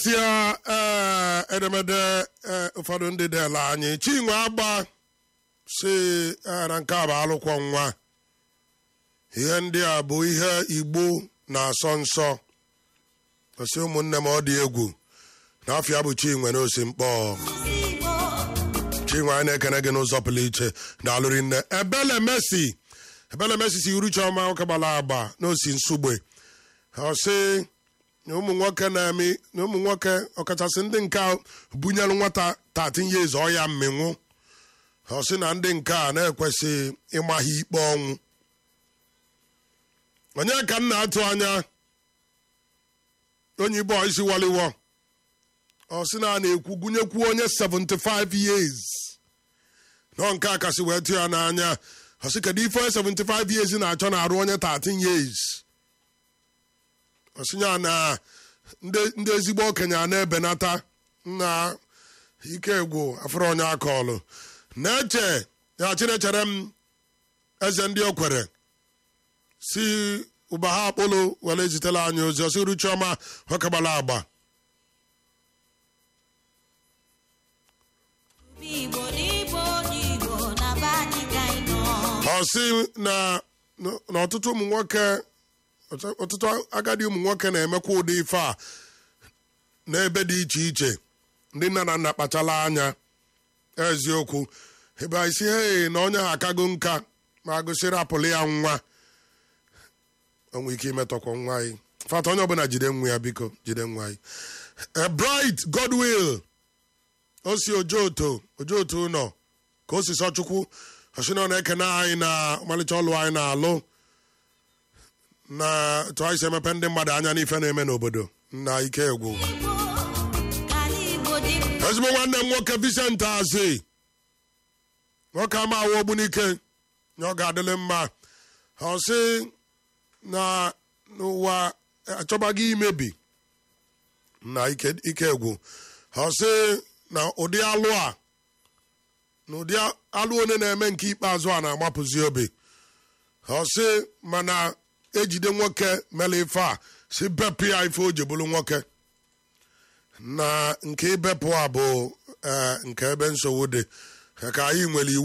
tia ee edemede ee, ụfọdụ ndị dela anyị chinwe agba si ee, na nke a bụ alụkwọ nwa ihe ndị a bụ ihe igbo na-asọ nsọ osi ụmụnne m ọ dị egwu n'afịa bụ chinwe na osi mkpọ chinwe anyị na-ekene gị n'ụzọ pụrụ iche daalụrị nne ebele mesi ebele mesi si uru chiọma nwoke gbara agba na osi nsugbe ọ sị na ụmụ nwoke na-eme na ụmụ nwoke ọkachasị ndị nke a bunyere nwata 13 years ọya mminwụ ọ sị na ndị nke a na-ekwesị ịma ha ikpe ọnwụ onye ka m na-atụ anya onye ibo isi waliwo ọ sị na a na-ekwu gụnyekwu onye 75 years nọ nke a kasị wee tụ ya n'anya ọ sị kedu ife onye 75 years na-achọ na-arụ onye 13 years ọsịnya na ndị ndị ezigbo okenye a na-ebenata na ike egwu afụrụ onye akọọlụ na-eche ya chinechere m eze ndị okwere si ụba ha akpụlụ were ezitela anyị ozi ọsị ru chiọma nwokegbara agba Igbo n'Igbo n'Igbo na be anyị ka anyị nọ. ọ sị na na ọtụtụ ụmụ nwoke ọtụtụ agadi ụmụ nwoke na-emekwa ụdị ife a n'ebe dị iche iche ndị nna na nna kpachala anya eziokwu ebe anyị si he na onye ha akago nka ma gụsịrị apụlụ ya nwa onwe ike imetọkwa nwa anyị fata onye ọbụla jide nwa ya biko jide nwa anyị Eh, bright godwill o si ojoto ojoto nọ ka o si sọ chukwu ọsị na ọ na-ekene anyị na ọmalịcha ọlụ anyị na-alụ na etu anyị si emepe ndị mmadụ anya n'ife na-eme n'obodo na ike egwu Igbo ka ala Igbo dị mma. ezigbo nwanne m nwoke Vincent Azi nwoke ama awụ ogbunike na ọ ga-adịlị mma ọ sị na n'ụwa achọbaghị imebi na ike ike egwu ọ sị na ụdị alụ a na ụdị alụ one na-eme nke ikpeazụ a na-agbapụzi obi ọ sị mana ejide nwoke mere ife a si bepụ ya ife o ji bụrụ nwoke na nke ibepụ a bụ eh, nke ebe nsogbu dị ka anyị nwere iwu